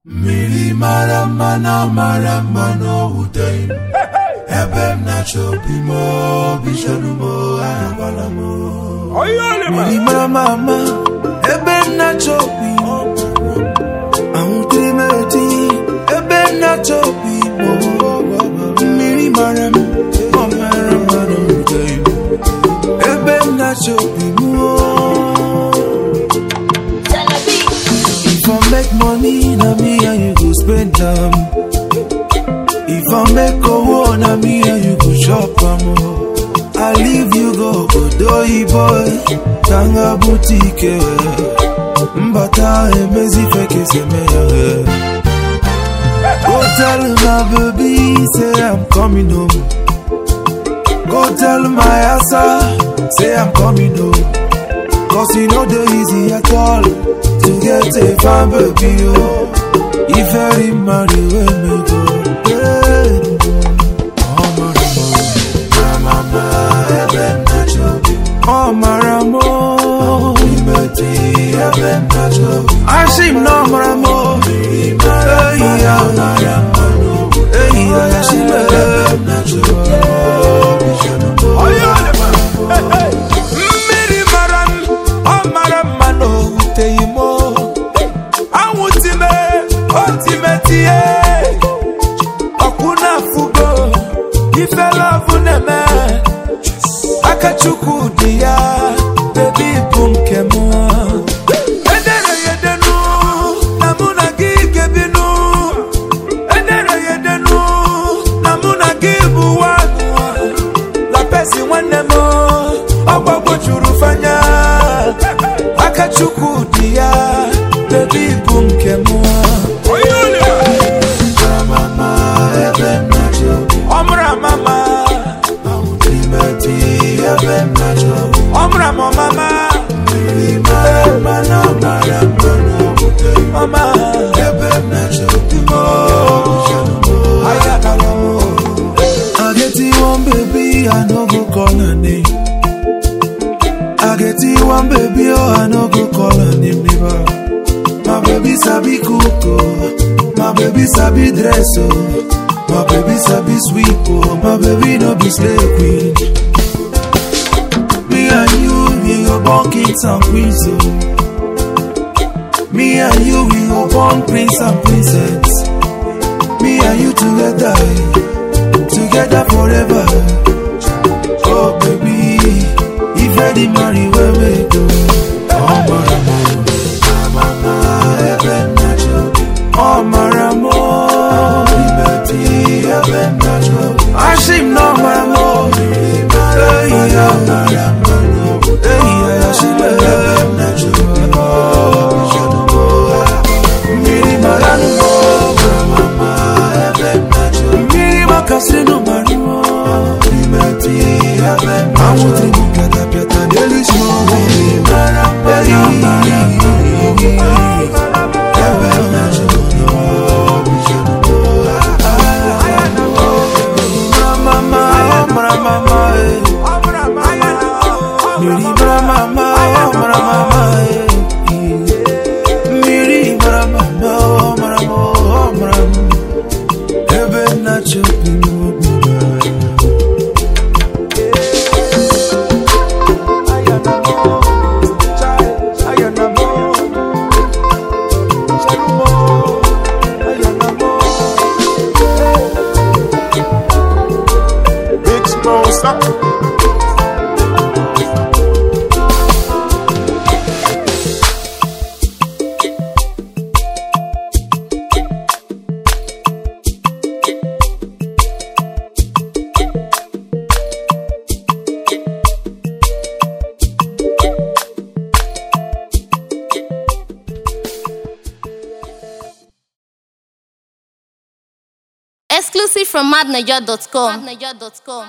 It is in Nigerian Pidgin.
mmiri mara mma na mara mma n'owute ebe m na-achọ obi m obi chọrọ m ahụkwala m mmiri mara mma mma ebe m na-achọ obi m ahụtere m eti ebe m na-achọ obi m mmiri mara m ọ mara mma n'owute ebe m na-achọ obi m If I make money, na me and you go spend them. If I make a war, na me and you go shop am. oh. I leave you go Odoyi boy, Tanga boutique. Mbata emezi feke seme ya. Go tell my baby, say I'm coming home. Go tell my asa, say I'm coming home. Cause you know the easy at all To get a fine baby oh If every marry when me go hey. Oh maramo Mama ebe na chobi Oh maramo Imeti ebe na chobi Ashim no maramo Hey ya Hey ya Ashim ebe na chobi mmiri mara m ọ mara mma na owuteghị m anwụ time otime tie ọkwụ na-afụgo ifela ọbụ na-eme aka chukwu dị ya bebi bụ nke m edere ya edenu na mụ na gị gebinu edere ya edenu na mụ na gị bụ nwanụ la pesi nwanne m ọgbagbo juru fanya aka chukwu dị ya bebi bụ nke m ọmụrụ amama ọmụrụ amamama mama I get you one baby, I no go call her name. I get you one baby, oh, I no go call her name never. My baby sabi cook, oh. my baby sabi dress, oh. my baby sabi sweep, oh. my baby no be slave queen. Me and you, we go born kings and queens, oh. Me and you, we go born prince and princess. Me and you together, together forever. Oh baby, if I did marry, where we go? Oh maramo, mama, heaven natural. Oh maramo, liberty, heaven natural. Ashim no maramo, hey yeah, hey yeah, she heaven natural. Miri marano, mama, heaven natural. Miri makasino marano, liberty, heaven natural. I'm with you, piata piata, daily small. Miri marano, heaven natural. Mama, mama, mama, eh. Miri mama, mama, mama, eh. Miri mara mama, oh mara mo, oh mara mo. Ebe na chopi mo biba. Big Smosa. Exclusive from madniger.com.